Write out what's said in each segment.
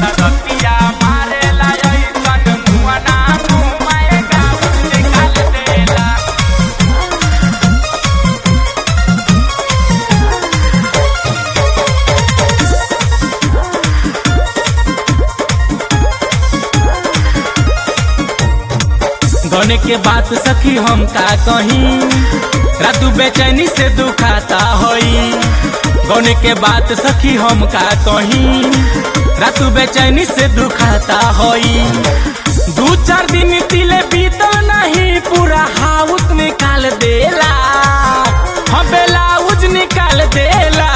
रतिया मारेला ऐसन मुअना मुँह गाउन निकाल देला गने के बात सखी हम का कहीं रातू बेचैनी से दुखाता होई गने के बात सखी हम का कहीं रातू बेचैनी से दुखाता होई दू चार दिन तिले बीतल नहीं पूरा हाउस निकाल देला हम ब्लाउज निकाल देला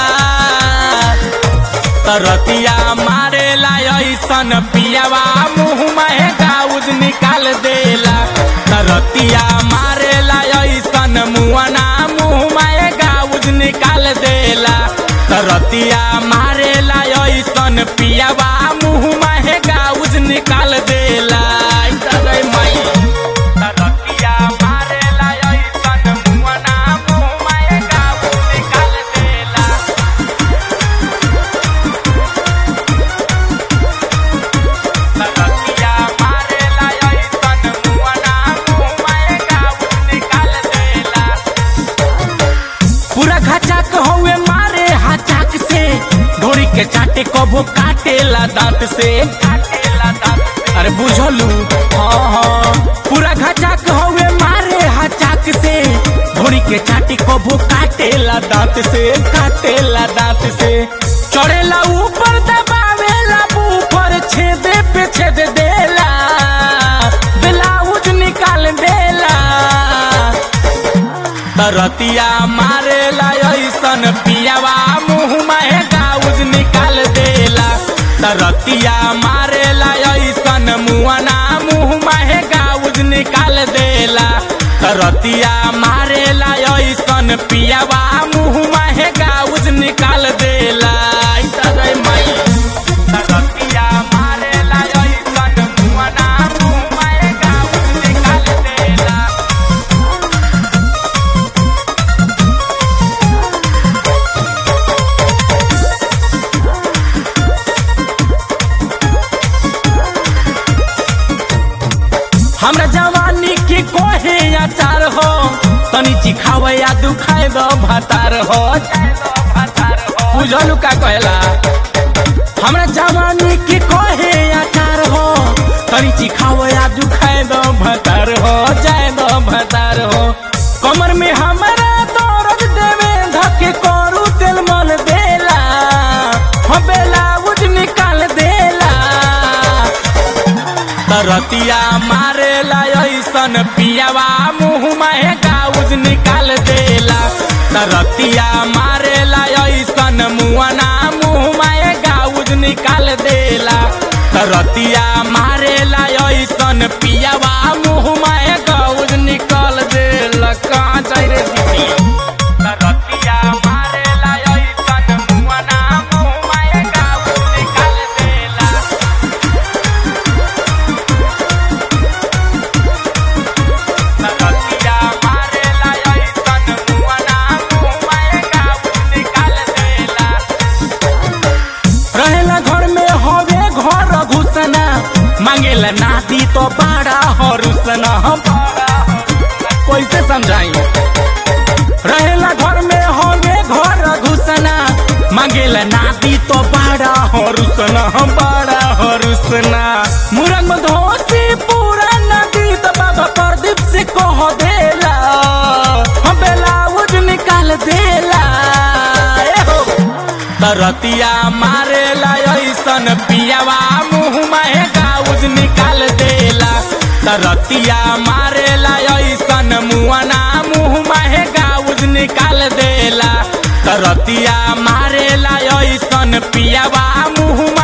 तरतिया मारेला ऐसन पियावा मुँह में गाउज निकाल देला तरतिया मारेला ऐसन मुआना मुँह में गाउज निकाल देला तरतिया मारेला ऐसन पियावा मुँह में गाउज निकाल देला आई तगै माई तरतिया मारेला ऐसन मुआना मुँह में गाउज निकाल देला तरतिया मारेला ऐसन मुअना मुँह में गाउन निकाल देला पूरा घाचाक हौवे मारे हाचाक से ढोरी के चाटे कबो काटेला दांत से काटेला दांत अरे बुझलू हाँ हाँ पूरा घाचाक हौवे मारे हाचाक से ढोरी के चाटे कबो काटेला दांत से काटेला दांत से चढ़ेला ऊपर दबावेला ऊपर छेदे पे छेद देला ब्लाउज निकाल देला तरतिया मारेला ऐसन पियावा मुँह में गाउज निकाल देला तरतिया मारेला ऐसन मुआना मुँह में गाउज निकाल देला तरतिया मारेला ऐसन पियावा मुँह में गाउज निकाल देला आई तगै माई तरतिया मारेला ऐसन मुआना मुँह में गाउज निकाल देला हमरा जवानी के कोहे अचार हो तनी चिखावे या दुखाए दो भातार हो बुझलू का कहला हमरा जवानी के कोहे अचार हो तनी चिखावे या दुखाए दो भातार हो जाए दो भातार हो कमर में हमरा दर्द देवे धके करू तेल मन देला हो ब्लाउज निकाल देला तरतिया मारेला ऐसन पियावा मुँह में गाउज निकाल देला तरतिया मारेला ऐसन मुआना मुँह में गाउज निकाल देला तरतिया मारेला ऐसन पियावा मुँह में गाउज निकाल देला कहाँ जाए रे दीदी तरतिया मारेला ऐसन मुआना मुँह में गाउज निकाल देला तरतिया मारेला ऐसन मुअना मुँह में गाउन निकाल देला रहेला घर में हवे घर घुसना मांगेला नाती तो बड़ा हरुसना कैसे समझाई रहेला घर में हवे घर घुसना मांगेला नाती तो बड़ा हरुसना बड़ा हरुसना मुरंग में धोसी पूरा नदी तो बाबा प्रदीप से कह देला हम ब्लाउज निकाल देला ए हो। तरतिया मारेला ऐसन पियावा मुँह में गाउज निकाल देला तरतिया मारेला ऐसन मुआना मुँह में गाउज निकाल देला तरतिया मारेला ऐसन पियावा मुँह